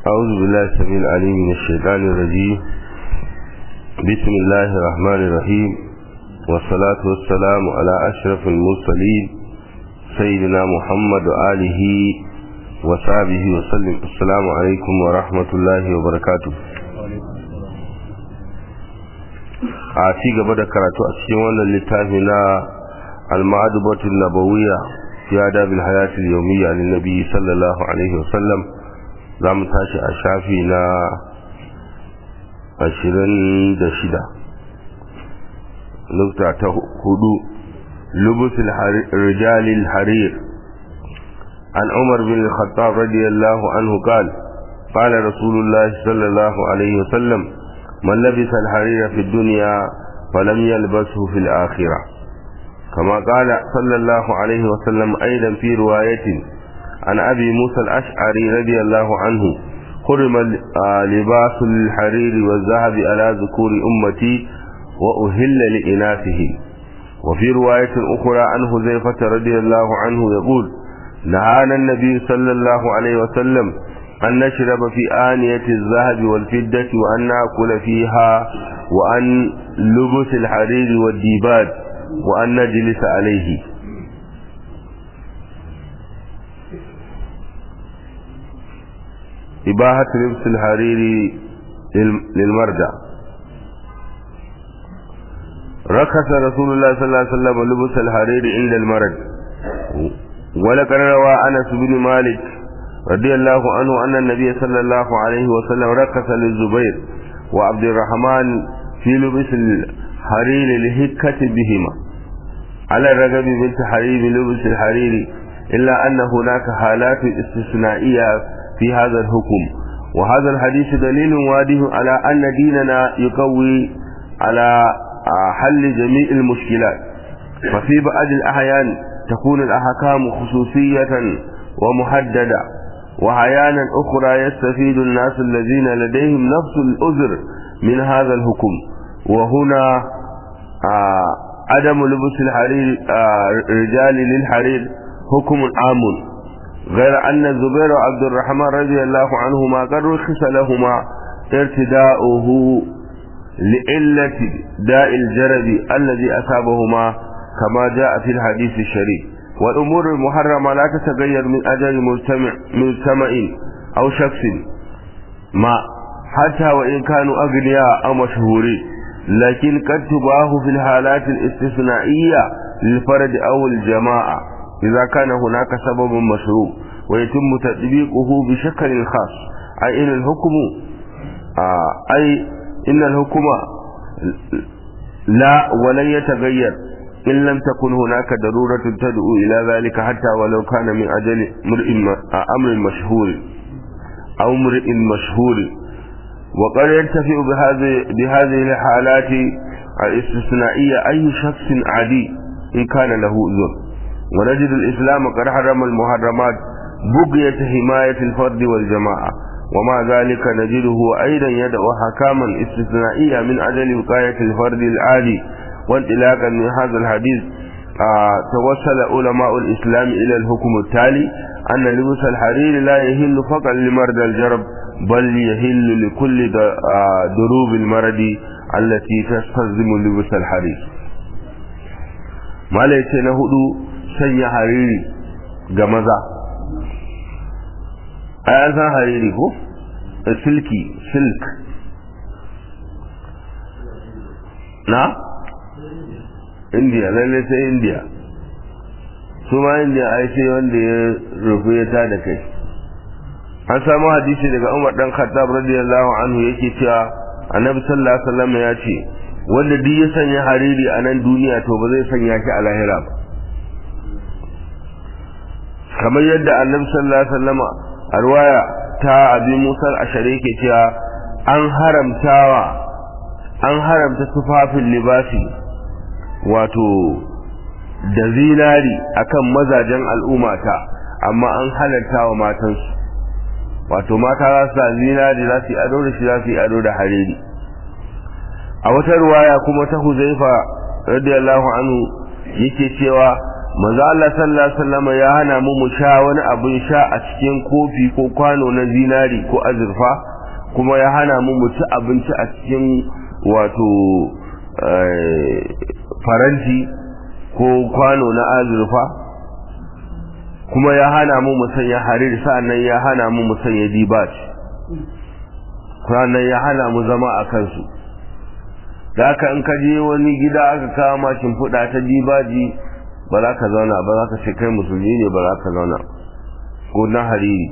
أعوذ بالله السميع العليم من الشيطان الرجيم بسم الله الرحمن الرحيم والصلاة والسلام على أشرف المرسلين سيدنا محمد وآله وصحبه وسلم السلام عليكم ورحمة الله وبركاته a ci gaba da karatu a cikin wannan littafi na al-ma'adubatu nabawiyya fi adabil hayati al-yawmiyya lin nabi sallallahu alaihi wasallam za mu tashi a shafi na 26 nukta ta hudu lubus rijal al-harir an umar bin al-khattab radiyallahu anhu qala قال رسول الله صلى الله عليه وسلم من لبس الحرير في الدنيا فلم يلبسه في الآخرة كما قال صلى الله عليه وسلم أيضا في رواية عن أبي موسى الأشعري رضي الله عنه حرم لباس الحرير والذهب على ذكور أمتي وأهل لإناثه وفي رواية أخرى عن حذيفة رضي الله عنه يقول نهانا النبي صلى الله عليه وسلم أن نشرب في آنية الذهب والفدة وأن نأكل فيها وأن لبس الحرير والديباج وأن نجلس عليه إباحة لبس الحرير للمرجع رخص رسول الله صلى الله عليه وسلم لبس الحرير عند المرج ولقد روى أنس بن مالك رضي الله عنه أن النبي صلى الله عليه وسلم رخص للزبير وعبد الرحمن في لبس الحرير لهكة بهما على الرغب من تحريم لبس الحرير إلا أن هناك حالات استثنائية في هذا الحكم وهذا الحديث دليل واضح على أن ديننا يقوي على حل جميع المشكلات ففي بعض الأحيان تكون الأحكام خصوصية ومحددة وأحيانا أخرى يستفيد الناس الذين لديهم نفس الأذر من هذا الحكم وهنا آه عدم لبس الحرير آه رجال للحرير حكم عام غير أن الزبير وعبد الرحمن رضي الله عنهما قد رخص لهما ارتداؤه لعلة داء الجرب الذي أصابهما كما جاء في الحديث الشريف والأمور المحرمة لا تتغير من أجل مجتمع, مجتمع أو شخص ما حتى وإن كانوا أغنياء أو مشهورين لكن قد تباه في الحالات الاستثنائية للفرد أو الجماعة إذا كان هناك سبب مشروع ويتم تطبيقه بشكل خاص أي إن الحكم آه أي إن الحكم لا ولن يتغير إن لم تكن هناك ضرورة تدعو إلى ذلك حتى ولو كان من أجل أمر مشهور أو امرئ مشهور وقد ينتفع بهذه بهذه الحالات الاستثنائية أي شخص عادي إن كان له أذر ونجد الإسلام قد حرم المحرمات بقية حماية الفرد والجماعة ومع ذلك نجده أيضا يدعو حكاما استثنائية من أجل وقاية الفرد العادي وانطلاقا من هذا الحديث آه توصل علماء الإسلام إلى الحكم التالي أن لبس الحرير لا يهل فقط لمرضى الجرب بل يهل لكل آه دروب المرض التي تستلزم لبس الحرير ما ليس نهدو سنة حريري جمزة أيضا حريري هو سلكي سلك نعم indiya lalle sai indiya su ma indiya ai sai wanda ya rufu ya ta da kai an samu hadisi daga umar dan khattab radiyallahu anhu yake cewa annabi sallallahu alaihi wasallam ya ce wanda duk ya sanya hariri a nan duniya to ba zai sanya shi a lahira ba kamar yadda annabi sallallahu alaihi wasallam a ruwaya ta abi musa al-ashari yake cewa an haramtawa an haramta tufafin libasi wato da zinari akan mazajen al'ummata amma an halarta wa matansu wato mata za su zinari za su yi ado da shi za su yi ado da hariri a wata ruwaya kuma ta huzaifa radiyallahu anhu yake cewa manzo Allah sallallahu alaihi wasallam ya hana mu mu sha wani abin sha a cikin kofi ko kwano na zinari ko azurfa kuma ya hana mu mu ci abinci a cikin wato faranti ko kwano na azurfa kuma ya hana mu mu sanya harir sa'annan ya hana mu mu sanya dibat sannan ya hana mu zama a kansu da haka in ka je wani gida aka kawo ma shimfiɗa ta dibaji ba za ka zauna ba za ka ce kai musulmi ne ba za ka zauna ko na hariri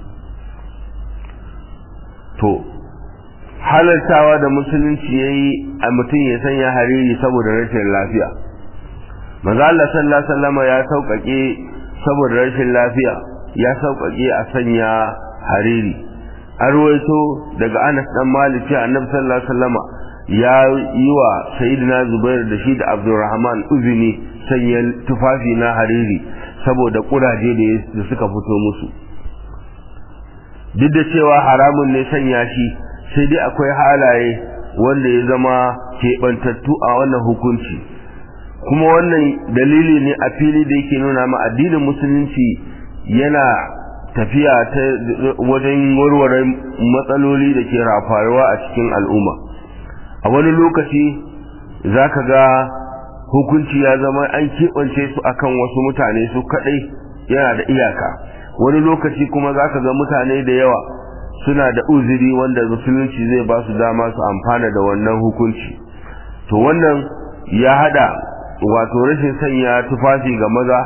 to halartawa da musulunci ya yi a mutum ya sanya hariri saboda rashin lafiya maza Allah sallallahu sallama ya sauƙaƙe saboda rashin lafiya ya sauƙaƙe a sanya hariri an ruwaito daga anas dan malik ce annabi sallallahu alaihi wasallama ya yi wa sayyidina zubair da shi da abdurrahman uzini sanya tufafi na hariri saboda kuraje da suka fito musu duk da cewa haramun ne sanya shi sai dai akwai halaye wanda ya zama keɓantattu a wannan hukunci kuma wannan dalili ne a fili da yake nuna ma addinin musulunci yana tafiya ta wajen warware matsaloli da ke rafaruwa a cikin al'umma a wani lokaci za ka ga hukunci ya zama an keɓance su akan wasu mutane su kaɗai yana da iyaka wani lokaci kuma za ka ga mutane da yawa suna da uzuri wanda musulunci zai ba su dama su amfana da wannan hukunci to wannan ya hada wato rashin sanya tufafi ga maza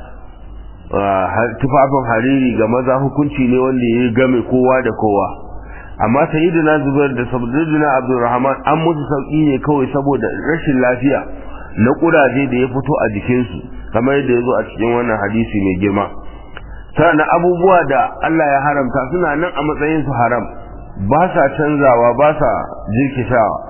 tufafin hariri ga maza hukunci ne wanda ya game kowa da kowa amma sayyidina zubair da sayyidina abdurrahman an musu sauki ne kawai saboda rashin lafiya na kuraje da ya fito a jikinsu kamar yadda ya zo a cikin wannan hadisi mai girma sannan abubuwa da Allah ya haramta suna nan a matsayin su haram ba sa canzawa ba sa jirkishawa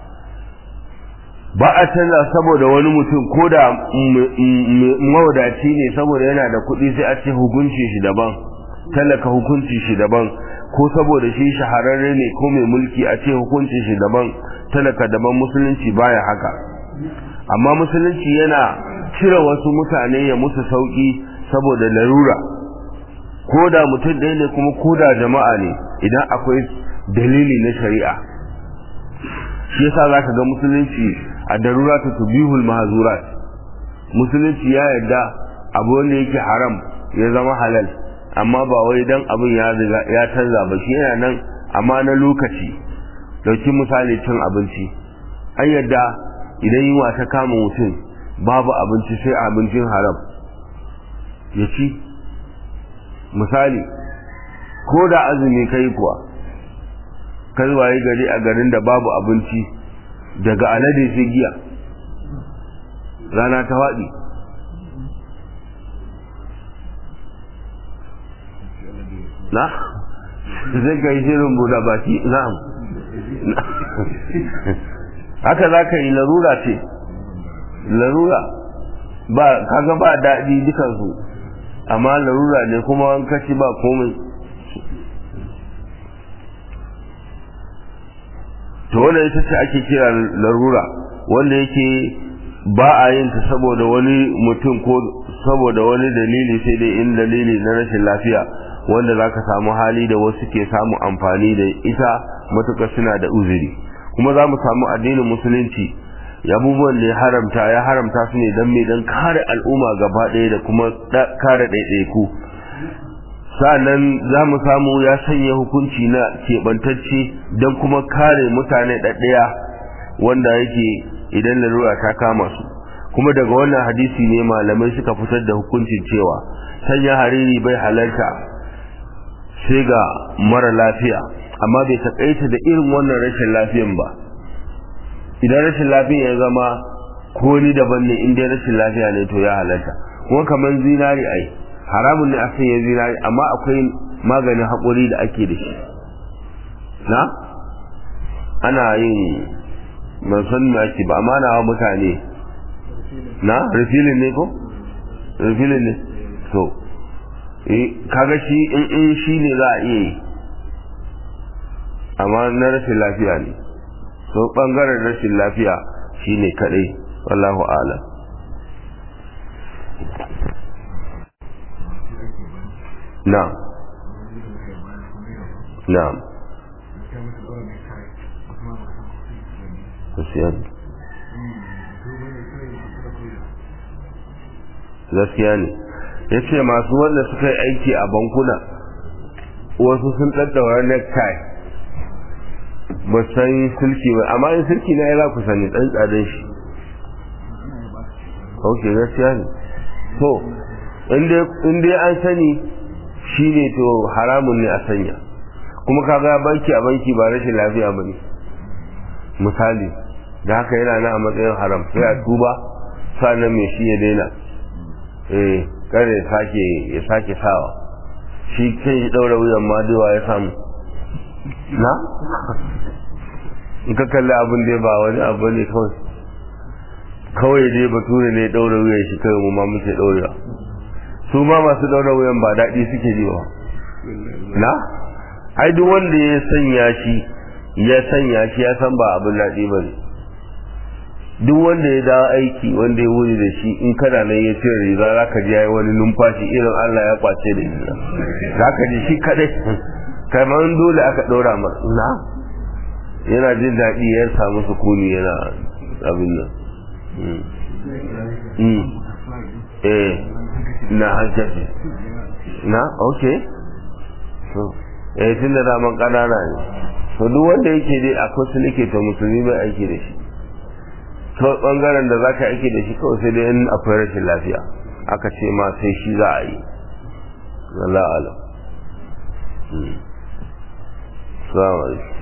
ba a canza saboda wani mutum ko da mawadaci ne saboda yana da kuɗi sai a ce hukunci shi daban talaka hukunci shi daban ko saboda shi shahararre ne ko mai mulki a ce hukunci shi daban talaka daban musulunci baya haka amma musulunci yana cire wasu mutane ya musu sauki saboda larura ko da mutum ɗaya ne kuma ko da jama'a ne idan akwai dalili na shari'a shi yasa za ka ga musulunci a darura ta tubihul mahazurat musulunci ya yarda abu wanda yake haram ya zama halal amma ba wai dan abin ya ya canza ba shi yana nan amma na lokaci dauki misali cin abinci an yarda idan yunwa ta kama mutum babu abinci sai abincin haram ya ci misali ko da azumi kai kuwa kai waye gari a garin da babu abinci daga alade sai giya rana ta waɗi na zai ka yi shirin buɗa baki na'am haka za ka yi larura ce larura ba kaga ba daɗi dukansu amma larura ne kuma an kashi ba komai to wanda ita ce ake kira larura wanda yake ba a yin ta saboda wani mutum ko saboda wani dalili sai dai in dalili na rashin lafiya wanda za ka samu hali da wasu ke samu amfani da ita matuƙar suna da uzuri kuma za mu samu addinin musulunci abubuwan da ya haramta ya haramta su ne don mai don kare al'umma gaba ɗaya da kuma kare ɗaiɗaiku sa'annan za mu samu ya sanya hukunci na keɓantacce don kuma kare mutane ɗaɗɗaya wanda yake idan larura ta kama su kuma daga wannan hadisi ne malamai suka fitar da hukuncin cewa sanya hariri bai halarta sai ga mara lafiya amma bai taƙaita da irin wannan rashin lafiyan ba idan rashin lafiya ya zama ko ni daban ne in dai rashin lafiya ne to ya halarta kuma kamar zinari ai haramun ne a sanya zinari amma akwai maganin haƙuri da ake da shi na ana yin ban san me ake ba amma na mutane na refilin ne ko refilin ne so kaga shi in in shi ne za a iya yi amma na rashin lafiya ne so bangaren rashin lafiya shine kadai wallahu a'lam na'am na'am gaskiya ne gaskiya ne ya ce masu wanda suka yi aiki a bankuna wasu sun ɗaɗɗaura necktie ba san sulki ba amma in sulki na ya za ku sani ɗan tsadin shi ok gaskiya ne to in dai an sani shi ne to haramun ne a sanya kuma kaga banki a banki ba rashin lafiya ba ne misali da haka yana na a matsayin haram sai a tuba sannan mai shi ya daina eh kare ya sake ya sake sawa shi kan shi daura wuyan ma dawa ya samu na in ka kalli abin da ba wani abu ne kawai kawai dai bature ne daura wuyan shi kawai mu ma muke daurewa su ma masu daura wuyan ba daɗi suke ji ba na ai duk wanda ya sanya shi ya sanya shi ya san ba abin daɗi ba ne duk wanda ya dawo aiki wanda ya wuri da shi in kana nan ya cire riga za ka ji ya yi wani numfashi irin Allah ya kwace da shi za ka ji shi kadai kamar dole aka ɗora masa na yana jin daɗi ya samu sukuni yana abin nan eh na hankali na ok eh tun da daman ƙanana ne to duk wanda yake dai akwai su nake ta musulmi mai aiki da shi kawai bangaren da za ka aiki da shi kawai sai dai in akwai rashin lafiya aka ce ma sai shi za a yi Allah alam. Salamu alaikum.